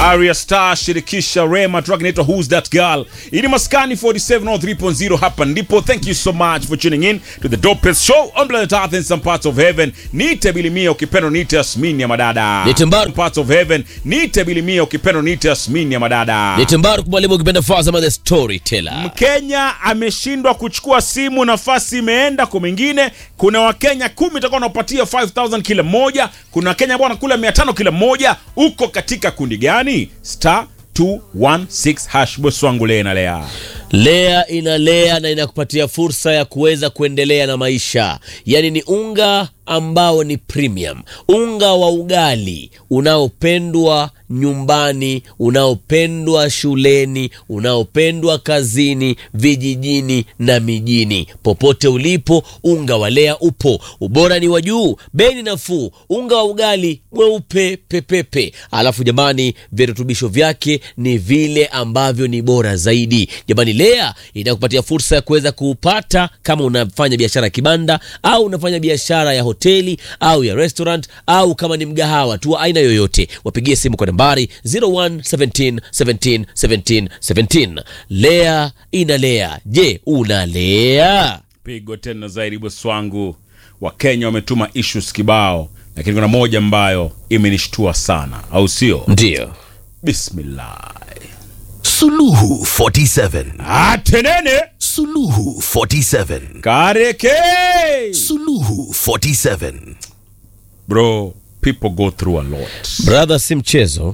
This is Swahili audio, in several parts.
Arya Star shirikisha Rema, track inaitwa Who's That Girl. Ili maskani 4703.0 hapa ndipo. Thank you so much for tuning in to the dopest show on planet Earth in some parts of heaven. Nite Bilimia ukipenda nite Yasmini ya madada. Nite Mbaru. Some parts of heaven. Nite Bilimia ukipenda nite Yasmini ya madada. Ni Timbaru mwalimu ukipenda Fazama the storyteller. Mkenya ameshindwa kuchukua simu, nafasi imeenda kwa mwingine. Kuna Wakenya kumi itakuwa wanapatia 5000 kila mmoja. Kuna Wakenya ambao wanakula 500 kila mmoja. Uko katika kundi gani? Star 216 hash boss wangu lea na lea. Lea inalea na inakupatia fursa ya kuweza kuendelea na maisha. Yaani ni unga ambao ni premium, unga wa ugali unaopendwa nyumbani, unaopendwa shuleni, unaopendwa kazini, vijijini na mijini. Popote ulipo, unga wa Lea upo. Ubora ni wa juu, bei ni nafuu, unga wa ugali mweupe pepepe. Alafu jamani, virutubisho vyake ni vile ambavyo ni bora zaidi. Jamani, Lea inakupatia fursa ya kuweza kuupata kama unafanya biashara ya kibanda au unafanya biashara ya hoteli au ya restaurant au kama ni mgahawa tu wa aina yoyote, wapigie simu kwa nambari 01 17 17 17 17. Lea inalea. Je, unalea? Pigo tena zaidi boss wangu. Wakenya wametuma issues kibao, lakini kuna moja ambayo imenishtua sana, au sio? Ndio. Bismillah. Suluhu 47. Atenene Suluhu 47. kareke. Suluhu 47. Bro, people go through a lot. Brother, si mchezo,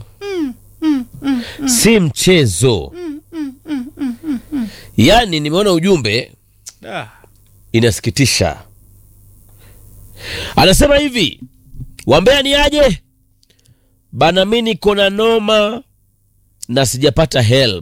si mchezo. Yaani nimeona ujumbe Ah. inasikitisha. Anasema hivi, wambea ni aje bana, mi niko na noma na sijapata help,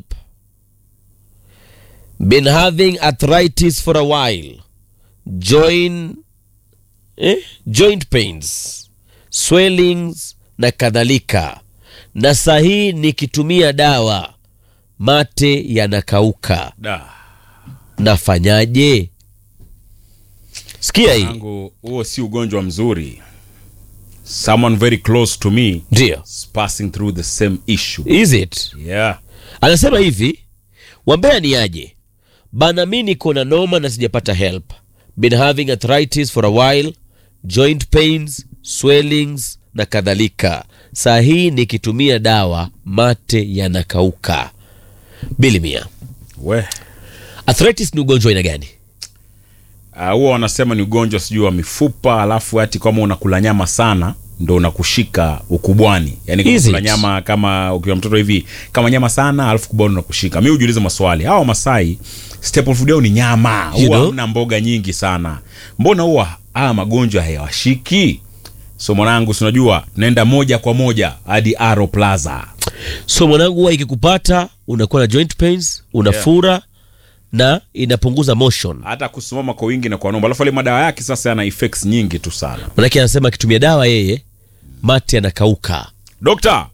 been having arthritis for a while, join eh? joint pains, swellings na kadhalika, na sahii nikitumia dawa mate yanakauka, Da. nafanyaje? Sikia hii Yangu huo si ugonjwa mzuri. Someone very close to me ndio is passing through the same issue. is it Yeah. anasema hivi wambea ni aje bana mi niko na noma na sijapata help been having arthritis for a while joint pains swellings na kadhalika saa hii nikitumia dawa mate yanakauka bilimia We. arthritis ni ugonjwa aina gani Ah, huwa wanasema ni ugonjwa sijui wa mifupa, alafu hati kama unakula nyama sana ndo unakushika ukubwani. Yaani kama Is kula it? nyama kama ukiwa mtoto hivi, kama nyama sana alafu kubwani unakushika. Mimi hujiuliza maswali. Hawa Masai staple food yao ni nyama. You Huwa know? hamna mboga nyingi sana. Mbona huwa haya magonjwa hayawashiki? So mwanangu, si unajua tunaenda moja kwa moja hadi Aro Plaza. so mwanangu huwa ikikupata unakuwa na joint pains unafura na inapunguza motion Hata kusimama kwa wingi na kwa nomba. Alafu ile madawa yake sasa yana effects nyingi tu sana. manake anasema akitumia dawa yeye mate yanakauka Dokta.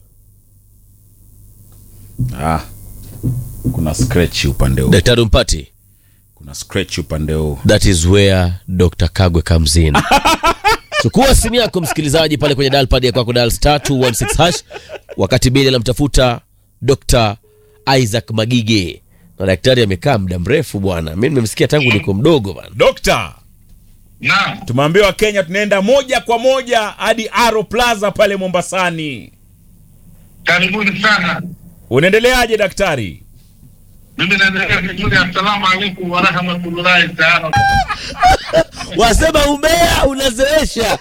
Ah. Kuna scratch upande huu. daktari mpati Kuna scratch upande huu. that is where dr kagwe comes in chukua simu yako msikilizaji pale kwenye dial pad ya kwako dial star 216 hash wakati bili anamtafuta dr isaac magige na daktari amekaa muda mrefu bwana mi nimemsikia tangu niko mdogo bana Dokta, Naam, tumeambiwa Kenya tunaenda moja kwa moja hadi Aro Plaza pale Mombasani. karibuni sana. Unaendeleaje daktari? Mimi naendelea vizuri. Assalamu alaikum warahmatullahi taala. wasema umea unazeesha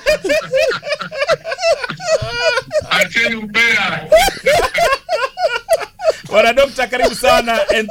Acheni ubea. Bwana dokta, karibu sana. And